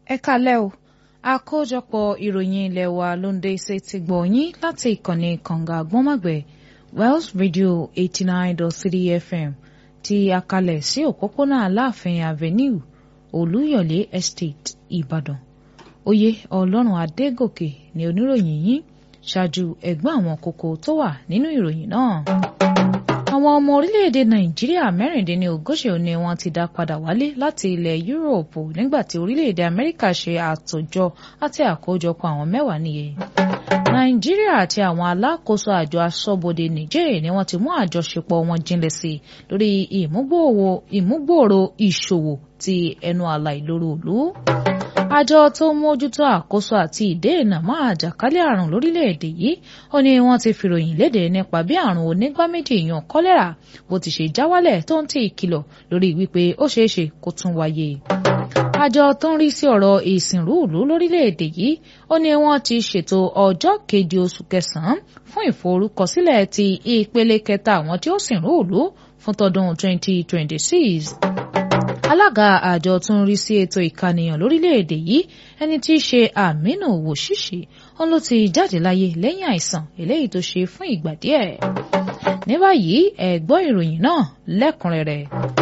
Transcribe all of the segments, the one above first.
ẹ kálẹ́ o àkójọpọ̀ ìròyìn ilé wa ló ń dé ṣe ti gbọ̀ yín láti ìkànnì kànga àgbọ́nmọ̀gbẹ́ Wells Radio eighty nine dot three FM ti akalẹ̀ sí òpópónà Aláàfin Avenue Olúyọ̀lé Estate Ìbàdàn oyè Ọlọ́run Adégòkè ni oníròyìn yín ṣáájú ẹ̀gbọ́n àwọn kókó tó wà nínú ìròyìn náà àwọn ọmọ orílẹ̀-èdè nàìjíríà mẹ́rìndínlógójì ni wọ́n ti dá padà wálé láti ilẹ̀ yúróòpù nígbà tí orílẹ̀-èdè amẹ́ríkà ṣe àtòjọ àti àkójọpọ̀ àwọn mẹ́wàá nìyẹn. nàìjíríà àti àwọn alákòóso àjọ aṣọ́bodè nìjẹ́ ni wọ́n ti mú àjọṣepọ̀ wọn jinlẹ̀ sí i lórí ìmúgbòòrò ìṣòwò ti ẹnu àlà ìloro òlu àjọ tó ń mójútó àkóso àti ìdènà mọ́ àjàkálẹ̀ àrùn lórílẹ̀‐èdè yìí ó ní wọ́n ti fìròyìn léde nípa bí àrùn onígbá méjì yan kọ́lẹ́rà bó ti ṣe já wálẹ̀ tó ń tì ìkìlọ̀ lórí wípé ó ṣeé ṣe kó tún wáyé. àjọ tó ń rí sí ọ̀rọ̀ ìsìnrú ìlú lórílẹ̀‐èdè yìí ó ní wọ́n ti ṣètò ọjọ́ keje oṣù kẹsàn-án fún ìforúkọsílẹ̀ ti ìpele kẹta àwọn tí ó sìnrú ìlú fún tọdún 2026 alága àjọ tó ń rí sí ètò ìkànìyàn lórílẹ̀‐èdè yìí ẹni tí í ṣe Aminu Woshishi òun ló ti jáde láyé lẹ́yìn àìsàn eléyìí tó ṣe fún ìgbà díẹ̀. ní báyìí ẹ gbọ́ ìròyìn náà lẹ́kùnrẹ́rẹ́.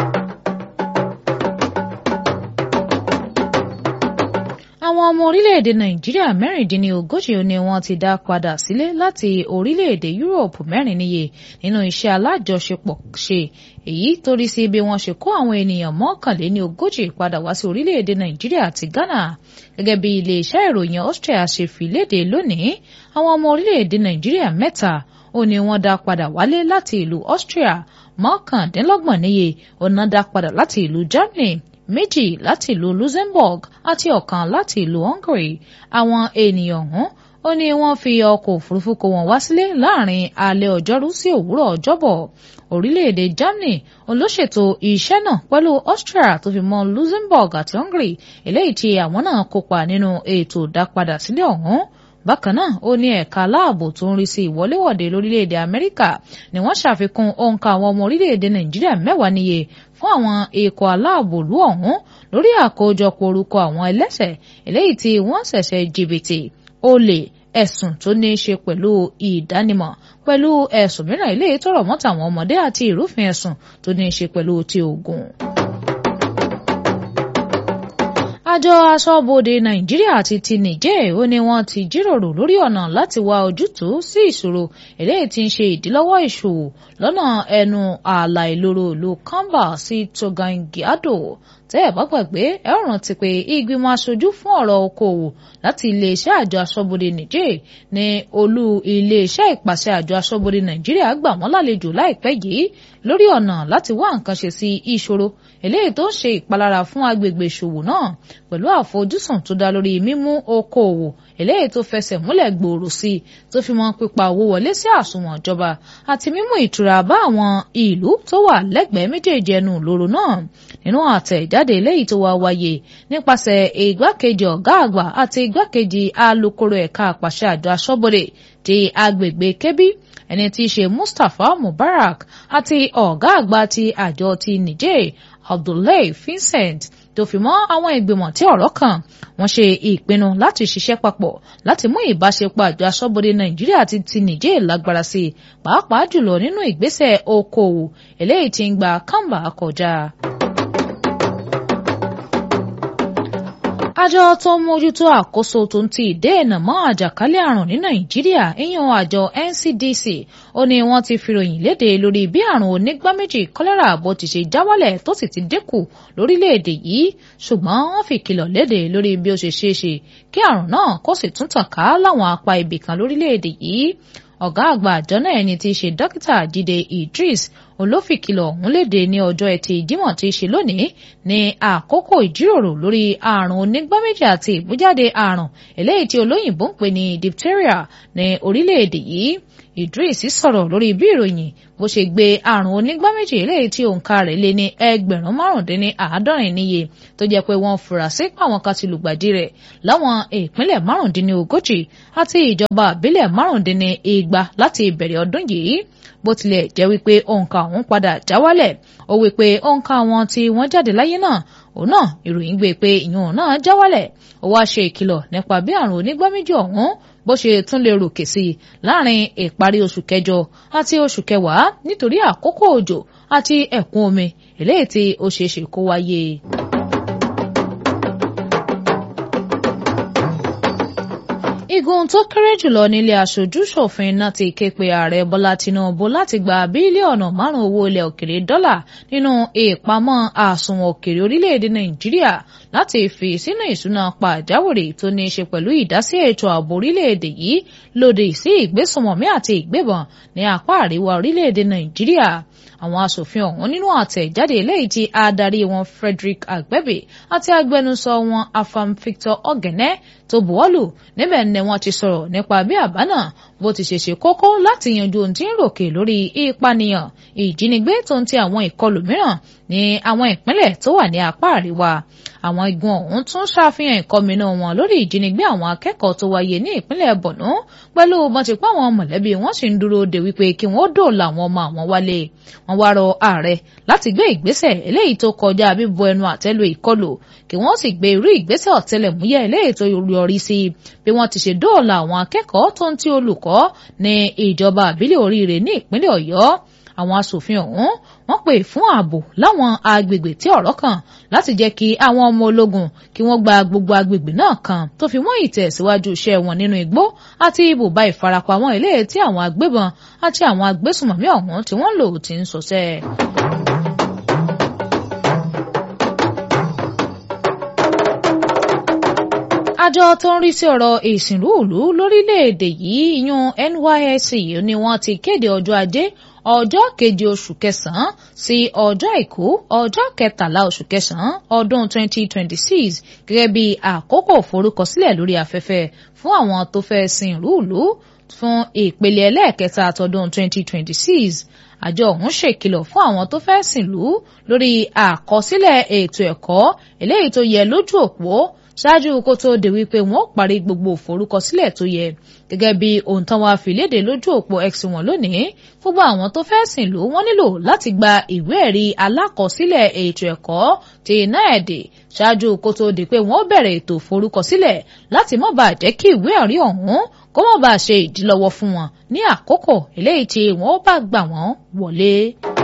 àwọn ọmọ orílẹ̀-èdè nàìjíríà mẹ́rìndínlógójì ni wọ́n ti dá padà sílé láti orílẹ̀-èdè yúróòpù mẹ́rin níye nínú iṣẹ́ alájọṣepọ̀ ṣe èyí torí sí bí wọ́n ṣe kó àwọn ènìyàn mọ́kànléní ogójì padà wá sí orílẹ̀-èdè nàìjíríà àti ghana gẹ́gẹ́ bí iléeṣẹ́ ìròyìn austria ṣe fi léde lónìí àwọn ọmọ orílẹ̀-èdè nàìjíríà mẹ́ta ó ní wọ́n dá padà wálé láti ìlú austria mọ́kàndínlọ́gbọ̀n níye ó ná dá padà láti ìlú germany méjì láti ìlú luxembourg àti ọ̀kan láti ìlú hungary àwọn ènìyàn ọ̀hún ó ní wọ́n fi ọkọ̀ òfurufú kó wọn wá sílé láàrin alẹ́ ọjọ́rú sí òwúrọ̀ ọjọ́bọ̀ orílẹ̀-èdè germany olóṣètò iṣẹ́ náà pẹ̀lú austria tó fi mọ́ luxembourg àti hungary eléyìí tí àwọn náà kópa nínú ètò ìdápadà sílẹ̀ ọ̀hún bákan náà ó ní ẹ̀ka aláàbò tó ń rí sí ìwọléwọ̀de lórílẹ̀‐èdè amẹ́ríkà ni wọ́n ṣàfikún òǹkà àwọn ọmọ orílẹ̀‐èdè nàìjíríà mẹ́wàá níye fún àwọn ikọ̀ aláàbò lú ọ̀hún lórí àkójọpọ̀ orúkọ àwọn ẹlẹ́ṣẹ̀ eléyìí tí wọ́n ṣẹ̀ṣẹ̀ jìbìtì olè ẹ̀sùn tó ní í ṣe pẹ̀lú ìdánimọ̀ pẹ̀lú ẹ̀sùn mìíràn eléyìí tó rọ̀ mọ́ tàwọn ọmọdé àti ìrúfin ẹ̀sùn tó ní í ṣe pẹ̀lú ti ogun àjọ aṣọ́bodè nàìjíríà àti ti nìjẹ́ ó ní wọ́n ti jíròrò lórí ọ̀nà láti wá ojútùú sí ìṣòro eléyìí tí ń ṣe ìdílọ́wọ́ ìṣòwò lọ́nà ẹnu ààlà ìloro ìlú kamba sí togangiado tẹ́ ẹ̀ bá gbàgbé ẹ ó rántí pé ìgbìmọ̀ aṣojú fún ọ̀rọ̀ okòwò láti iléeṣẹ́ àjọ aṣọ́bodè nìjẹ́ ní olú iléeṣẹ́ ìpàṣẹ àjọ aṣọ́bodè nàìjíríà gbà wọ́n lálejò láìpẹ́ yìí lórí ọ̀nà láti wá nǹkan ṣe sí ìṣòro eléyìí tó ń ṣe ìpalára fún agbègbè ìṣòwò náà pẹ̀lú àfojúsùn tó dá lórí mímú okòòwò eléyìí tó fẹsẹ̀ múlẹ̀ gbòòrò sí i tó fi mọ́ pípa owó wọlé sí àsùnwọ̀n ìjọba àti mímú ìtura bá àwọn ìlú tó wà lẹ́gbẹ̀ẹ́ méjèèjì ẹnu ìloro náà nínú àtẹ̀jáde eléyìí tó wá wáyé nípasẹ̀ igbákejì ọ̀gá àgbà àti igbákejì alukoro ẹ̀ka àpàṣẹ àjọ aṣọ́bodè ti agbègbè kébí ẹni tí í ṣe Mustapha Mubarak àti ọ̀gá àgbà ti àjọ ti Niger Abdullahi Vincent tó fi mọ́ àwọn ìgbìmọ̀ tí ọ̀rọ̀ kàn wọ́n ṣe ìpinnu láti ṣiṣẹ́ papọ̀ láti mú ìbáṣepọ̀ àjọ aṣọ́bodè Nàìjíríà àti ti Niger lágbára sí i pàápàá jùlọ nínú ìgbésẹ̀ okòòwò eléyìí tí ń gba kàmbá kọjá. àjọ tó ń mójútó àkóso tó ń ti ìdènà mọ́ àjàkálẹ̀ àrùn ní nàìjíríà ìyẹn àjọ NCDC ó ní wọ́n ti fìròyìn léde lórí bí àrùn onígbá méjì kọ́lẹ́rà bó ti ṣe já wálẹ̀ tó sì ti dínkù lórílẹ̀‐èdè yìí ṣùgbọ́n wọ́n fi kìlọ̀ léde lórí bí ó ṣe ṣeé ṣe kí àrùn náà kó sì tún tàn ká láwọn apá ibì kan lórílẹ̀‐èdè yìí ọ̀gá àgbà àjọ náà ẹni tí í ṣe dókítà Jídé Idris olófìkìlọ̀ ọ̀hún léde ní ọjọ́ ẹtì Jímọ̀ tí í ṣe lónìí ní àkókò ìjíròrò lórí àrùn onígbáméjì àti ìbújáde àrùn eléyìí tí olóyìnbó ń pè ní diphtheria ní orílẹ̀-èdè yìí Idris sọ̀rọ̀ lórí bí ìròyìn bó ṣe gbé àrùn onígbáméjì eléyìí tí òǹkà rẹ̀ lé ní ẹgbẹ̀rún márùndínní àádọ́rin níye tó jẹ́ pé wọ́n fura sí pàwọn kan ti lùgbàdì rẹ̀ láwọn ìpínlẹ̀ márùndínní ogójì àti ìjọba àbílẹ̀ márùndínní igba láti ìbẹ̀rẹ̀ ọdún yìí bó tilẹ̀ jẹ́ wípé òǹkà ọ̀hún padà já wálẹ̀ ó wípé òǹkà àwọn tí wọ́n jáde láyé náà òun náà ìròyìn gbé pé ìyún náà já wálẹ̀ ó wá ṣe ìkìlọ̀ nípa bí àrùn onígbáméjì ọ̀hún bó ṣe tún lè ròkè sí i láàrin ìparí oṣù kẹjọ àti oṣù kẹwàá nítorí àkókò òjò àti ẹ̀kún omi eléyìí tí ó ṣeé ṣe kó wáyé. igun tó kéré jùlọ nílé aṣojú-ṣòfin náà ti ké pe ààrẹ bọ́lá tinubu láti gba bílíọ̀nù márùn-ún owó ilẹ̀ òkèrè dọ́là nínú ìpamọ́ àsùnwọ̀n òkèrè orílẹ̀-èdè nàìjíríà láti fi sínú ìṣúná pàjáwìrì tó ní í ṣe pẹ̀lú ìdásí ètò ààbò orílẹ̀-èdè yìí lòdì sí ìgbésùnmọ̀mí àti ìgbébọn ní apá àríwá orílẹ̀-èdè nàìjíríà àwọn asòfin ọ̀hún nínú àtẹ̀jáde eléyìí tí adarí wọn Frederick Agbẹ́bí àti agbẹnusọ wọn Afam Victor Ogene tó buwọ́lù níbẹ̀ ni wọ́n ti sọ̀rọ̀ nípa bí àbá náà bó ti ṣe ṣe kókó láti yanjú ohun tí ń ròkè lórí ìpànìyàn ìjínigbé tó ń ti àwọn ìkọlù mìíràn ní àwọn ìpínlẹ̀ tó wà ní apá àríwá àwọn igun ọ̀hún tún ṣàfihàn ìkọminú wọn lórí ìjínigbé àwọn akẹ́kọ̀ọ́ tó wáyé ní ìpínlẹ̀ Borno pẹ̀lú bọ́ntipá àwọn mọ̀lẹ́bí wọn sì ń dúró de wípé kí wọ́n dòòlà àwọn ọmọ àwọn wálé wọ́n wá rọ ààrẹ láti gbé ìgbésẹ̀ eléyìí tó kọjá bíbọ ẹnu àtẹ́lu ìkọlù kí wọ́n sì gbé irú ìgbésẹ̀ ọ̀tẹlẹ̀múyẹ́ eléyìí tó yọrí sí bí wọ́n ti ṣe dóòlà àwọn akẹ́kọ̀ọ́ tó ń ti olùkọ́ ní ìjọba àbílẹ̀ oríire ní ìpínlẹ̀ Ọ̀yọ́ àwọn asòfin ọ̀hún wọ́n pè fún ààbò láwọn agbègbè tí ọ̀rọ̀ kàn láti jẹ́ kí àwọn ọmọ ológun kí wọ́n gba gbogbo agbègbè náà kan tó fi mọ́ ìtẹ̀síwájú iṣẹ́ wọn nínú igbó àti ibùba ìfarapamọ́ ilé tí àwọn agbébọn àti àwọn agbésùmọ̀mí ọ̀hún tí wọ́n lò ti ń ṣọṣẹ́. àjọ tó ń rí sí ọ̀rọ̀ ìsìnrúùlú lórílẹ̀‐èdè yìí yan NYSC ni wọ́n ti kéde ọjọ́ ajé ọjọ́ keje oṣù kẹsàn-án sí ọjọ́ àìkú ọjọ́ kẹtàlá oṣù kẹsàn-án ọdún 2026 gẹ́gẹ́ bí àkókò forúkọsílẹ̀ lórí afẹ́fẹ́ fún àwọn tó fẹ́ sin rúùlù fún ìpele ẹlẹ́ẹ̀kẹta àtọdún 2026 àjọ ọ̀hún ṣèkìlọ̀ fún àwọn tó fẹ́ sìnlú lórí àkọsílẹ̀ ètò ẹ̀kọ́ eléyìí tó yẹ lójú òpó ṣáájú kó tó de wípé wọn ó parí gbogbo ìforúkọsílẹ̀ tó yẹ gẹ́gẹ́ bí ohun tán wàá fi léde lójú òpó x wọn lónìí gbogbo àwọn tó fẹ́ sìn lú wọ́n nílò láti gba ìwé ẹ̀rí alákọsílẹ̀ ètò ẹ̀kọ́ ti NAED ṣáájú kó tó di pé wọ́n bẹ̀rẹ̀ ètò ìforúkọsílẹ̀ láti má bàa jẹ́ kí ìwé ẹ̀rí ọ̀hún kó má bàa ṣe ìdílọ́wọ́ fún wọn ní àkókò eléyìí tí wọ́n bá gbà wọ́n wọlé.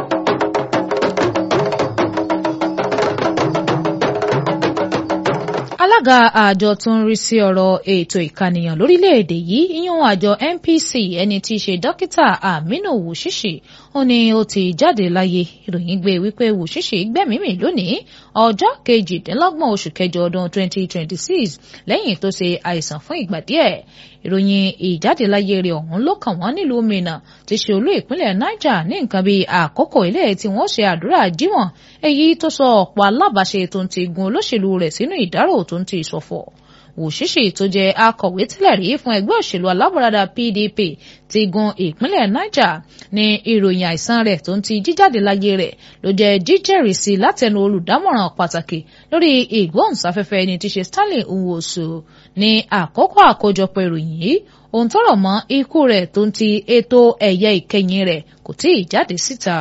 alága àjọ tó ń rí sí ọ̀rọ̀ ètò ìkànìyàn lórílẹ̀‐èdè yìí ìyún àjọ NPC ẹni tí í ṣe dókítà Aminu Wushishi ó ní ó ti jáde láyé ìròyìn gbé wípé Wushishi gbẹ̀mímì lónìí ọjọ́ kejìdínlọ́gbọ̀n oṣù kẹjọ ọdún 2026 lẹ́yìn tó ṣe àìsàn fún ìgbà díẹ̀ ìròyìn ìjádeláyé rẹ̀ ọ̀hún ló kàn wọ́n nílùú Minna ti ṣe olú ìpínlẹ̀ Niger ní nǹkan bíi àkókò ilé tí wọ́n ṣe àdúrà jímọ̀ èyí tó sọ ọ̀pọ̀ alábàáṣe tó ń ti gun olóṣèlú rẹ̀ sínú ìdárò tó ń ti ìṣọ̀fọ̀ Wùṣíṣì tó jẹ́ akọ̀wé tẹ́lẹ̀ rí fún ẹgbẹ́ òṣèlú alábọ̀radà PDP ti gun ìpínlẹ̀ Niger ní ìròyìn àìsàn rẹ̀ tó ń ti jíjáde láyé rẹ̀ ló jẹ́ jíjẹ́rìísí látẹnu olùdámọ̀ràn pàtàkì lórí ìgbóhùnsáfẹ́fẹ́ ẹni tí ṣe Stanley Nwosu ní àkókò àkójọpọ̀ ìròyìn yìí ohun tọ́rọ̀ mọ́ ikú rẹ̀ tó ń ti ètò ẹ̀yẹ ìkẹyìn rẹ̀ kò tí ì jáde síta.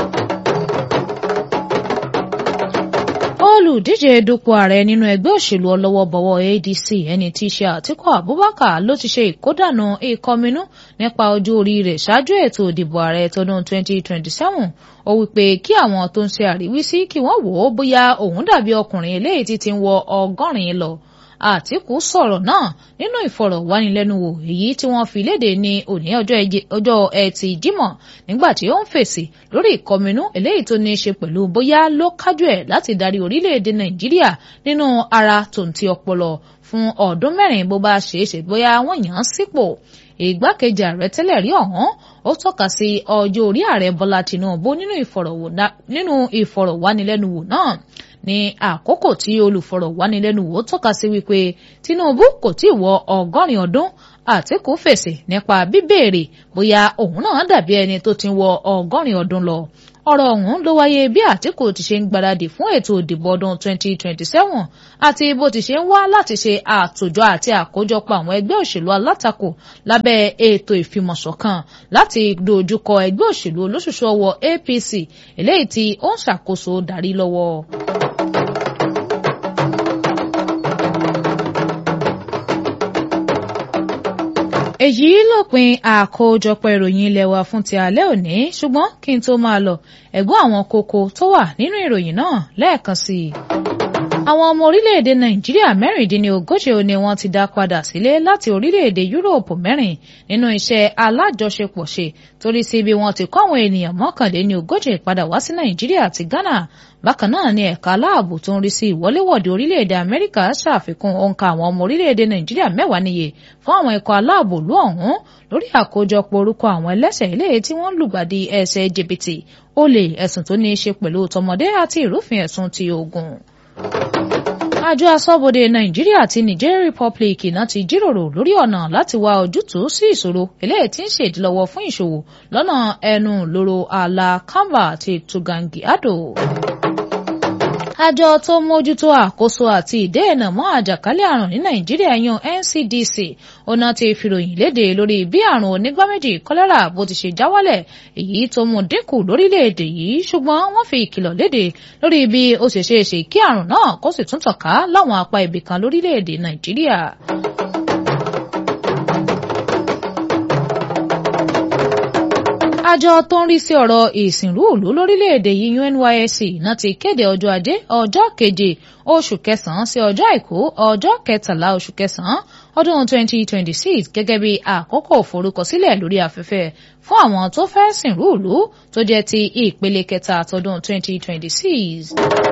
olùdíje dupò ààrẹ nínú ẹgbẹ́ òṣèlú ọlọ́wọ́bọ̀wọ́ ADC ẹni tí í ṣe Àtíkù Abubakar ló ti ṣe ìkódànù ìkọminú nípa ọjọ́ orí rẹ̀ ṣáájú ètò ìdìbò ààrẹ tọdún 2027 ó wípé kí àwọn tó ń ṣe àríwísí kí wọ́n wò ó bóyá òun dàbí ọkùnrin eléyìí tí ti ń wọ ọgọ́rin lọ Àtíkù sọ̀rọ̀ náà nínú ìfọ̀rọ̀wánilẹ́nuwò èyí tí wọ́n fi léde ní òní ọjọ́ ẹtì Jímọ̀ nígbà tí ó ń fèsì lórí ìkọminú eléyìí tó ní í ṣe pẹ̀lú bóyá ló kájú ẹ̀ láti darí orílẹ̀-èdè Nàìjíríà nínú ara tòǹtì ọpọlọ fún ọdún mẹ́rin bó bá ṣeé ṣe bóyá wọ́n yàn án sípò ìgbákejì ààrẹ tẹ́lẹ̀ rí ọ̀hún ó tọ́ka sí ọjọ́ orí ààrẹ Bọ́lá Tinubu nínú ìfọ̀rọ̀wánilẹ́nuwò náà ní àkókò tí olùfọ̀rọ̀wánilẹ́nuwò tọ́ka sí wípé Tinubu kò tí ì wọ ọgọ́rin ọdún Àtíkù fèsì nípa bíbéèrè bóyá òun náà dàbí ẹni tó ti wọ ọgọ́rin ọdún lọ ọ̀rọ̀ ọ̀hún ló wáyé bí Àtíkù ti ṣe ń gbáradì fún ètò ìdìbò ọdún 2027 àti bó ti ṣe ń wá láti ṣe àtòjọ àti àkójọpọ̀ àwọn ẹgbẹ́ òṣèlú alátakò lábẹ́ ètò ìfimọ̀ṣọ̀kan láti dojúkọ ẹgbẹ́ òṣèlú olóṣùṣù ọwọ́ APC eléyìí tí ó ń ṣàkóso darí lọ́wọ́. èyí lópin àkójọpọ̀ ìròyìn ilé wa fún ti alẹ́ òní ṣùgbọ́n kí n tó máa lọ ẹ̀gbọ́n àwọn kókó tó wà nínú ìròyìn náà lẹ́ẹ̀kan sí i. àwọn ọmọ orílẹ̀-èdè nàìjíríà mẹ́rìndínlógójì ni wọ́n ti dá padà sílé láti orílẹ̀-èdè yúróòpù mẹ́rin nínú iṣẹ́ alájọṣepọ̀ ṣe torí sí bí wọ́n ti kọ́ àwọn ènìyàn mọ́kànléníogójì padà wá sí nàìjíríà àti ghana bákan náà ni ẹ̀ka aláàbò tó ń rí sí ìwọléwọ̀de orílẹ̀-èdè amẹ́ríkà ṣàfikún òǹkà àwọn ọmọ orílẹ̀-èdè nàìjíríà mẹ́wàá níye fún àwọn ikọ̀ aláàbò lú ọ̀hún lórí àkójọpọ̀ orúkọ àwọn ẹlẹ́ṣẹ̀ ilé tí wọ́n ń lùgbàdì ẹ̀ṣẹ̀ jìbìtì olè ẹ̀sùn tó ní í ṣe pẹ̀lú tọmọdé àti ìrúfin ẹ̀sùn ti ogun àjọ asọ́bodè nàìjíríà àti niger republic náà ti jíròrò lórí ọ̀nà láti wá ojútùú sí ìṣòro eléyìí tí ń ṣèdílọ́wọ́ fún ìṣòwò lọ́nà ẹnu lóró ààlà kamba àti tugangi ado àjọ tó mójútó àkóso àti ìdẹ́ẹ̀nà mọ́ àjàkálẹ̀ àrùn ní nàìjíríà yan ncdc ọ̀nà ti fìròyìn léde lórí bí àrùn onígbáméjì kọ́lẹ́rà bó ti ṣe já wálẹ̀ èyí tó mú dínkù lórílẹ̀‐èdè yìí ṣùgbọ́n wọ́n fi ìkìlọ̀ léde lórí bí ó ṣe ṣe é ṣe kí àrùn náà kó sì tún tàn ká láwọn apá ibìkan lórílẹ̀‐èdè nàìjíríà. àjọ tó ń rí sí ọ̀rọ̀ ìsìnrú ìlú lórílẹ̀‐èdè yìí NYSC náà ti kéde ọjọ́ ajé ọjọ́ keje oṣù kẹsàn-án sí ọjọ́ àìkú ọjọ́ kẹtàlá oṣù kẹsàn-án ọdún 2026 gẹ́gẹ́ bí àkókò forúkọsílẹ̀ lórí afẹ́fẹ́ fún àwọn tó fẹ́ sìnrú ìlú tó jẹ́ ti ìpele kẹta tọdún 2026.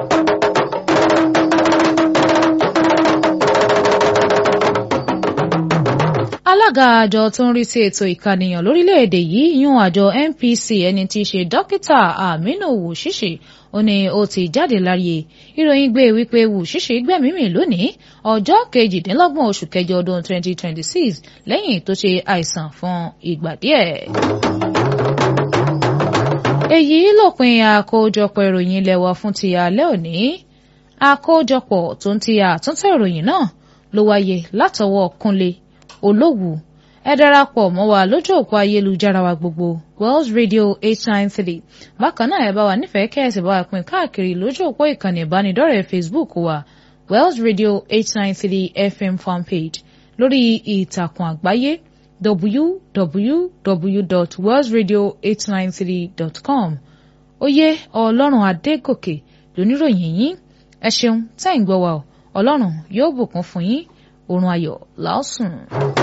alága àjọ tó ń rí sí ètò ìkànìyàn lórílẹ̀‐èdè yìí yún àjọ NPC ẹni tí í ṣe dókítà Aminu Wushishi ó ní ó ti jáde láyé ìròyìn gbé wípé Wushishi gbẹ̀mímì lónìí ọjọ́ kejìdínlọ́gbọ̀n oṣù kẹjọ ọdún 2026 lẹ́yìn tó ṣe àìsàn fún ìgbà díẹ̀. èyí lópin àkójọpọ̀ ìròyìn ilé wa fún ti alẹ́ òní àkójọpọ̀ tó ń ti àtúntò ìròyìn náà ló wáyé látọwọ́ Kúnlé olówù ẹ darapọ̀ mọ́ wa lójú òpó ayélujára wa gbogbo Wells Radio eight nine three bákan náà ẹ bá wa nífẹ̀ẹ́ kẹ́ẹ̀sì bá wa pín káàkiri lójú òpó ìkànnì ìbánidọ́rẹ̀ẹ́ Facebook wa Wells Radio eight nine three FM fanpage lórí ìtàkùn àgbáyé www.wellsradio893.com oyè ọlọ́run adégòkè lóníròyìn yín ẹ ṣeun tẹ́ ń gbọ́ wa ọ ọlọ́run yóò bùkún fún yín oorun ayọ̀ làásùn.